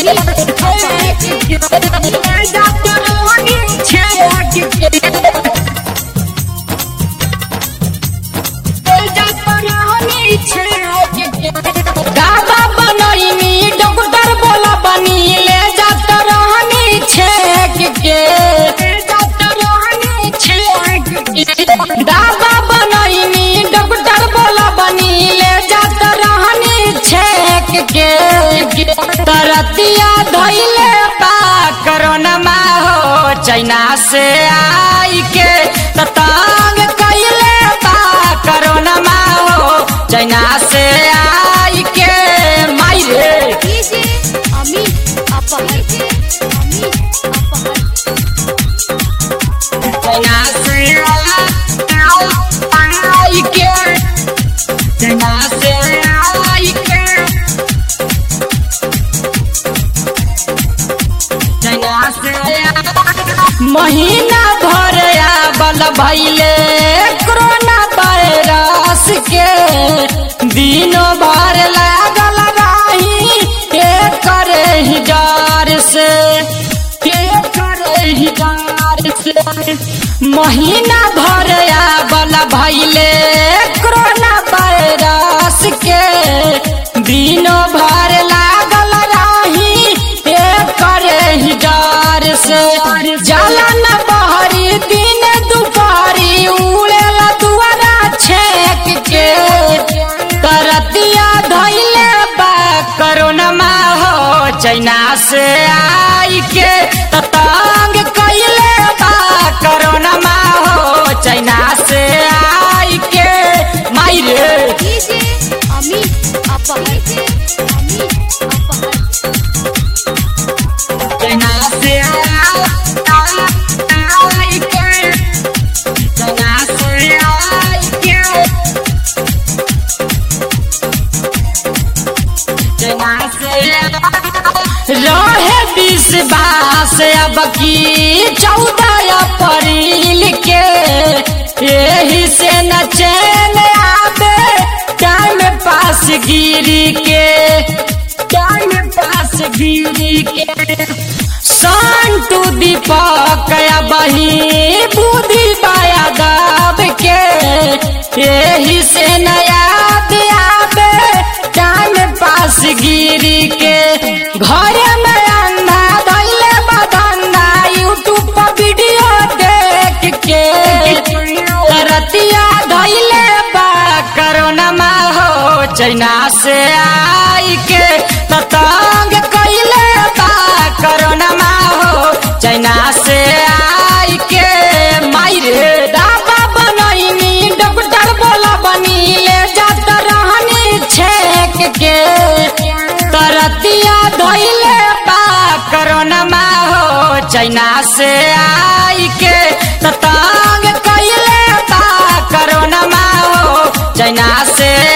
गाबा बनैनी डॉक्टर बोला बनी ले जात रहनी छेक के दाबा बनैनी डॉक्टर बोला बनी ले जात रहनी छेक के तरतिया धैले बा कोरोना मा हो चाइना से आई के ततांग कैले बा कोरोना मा हो चाइना से आई के माई रे डीजे अमित अपहर अमित अपहर चाइना से आई के चाइना से आई के चाइना से महीना भर आबल भैले कोरोना वायरस के दिनों भर लागल रही के करे ही डर से के करे ही डर से महीना भर आबल भैले कोरोना वायरस के दिनों भर लागल रही के करे ही डर से जाला न बहरी दिन दुपहरी उड़ेला दुआरा छेक के तरतिया धैले बा कोरोना मा हो चाइना से आई के ततांग कैले बा कोरोना मा हो चाइना से आई के माई रे डीजे अमित अपहर अमित अपहर चाइना से आई के चाइना से आई के रहे विश्वास अब की चौदह अप्रैल के यही से न चैन आवे टाइम पास गिरी के टाइम पास गिरी के सन टू दीपक बही बुद्धि पाया दब के यही से नया आवे टाइम पास गिरी के घर में अंधा धैले बदंगा यूट्यूब पर वीडियो देख के रतिया धैले बा कोरोना मा हो चाइना से आई के ततंग कैले बा कोरोना मा हो चाइना से आई के माई रे दाबा बनैनी डॉक्टर बोला बनी ले जात रहनी छेक के तरतिया धैले बा कोरोना मा हो चाइना से आई के ततंग कैले बा कोरोना मा हो चाइना से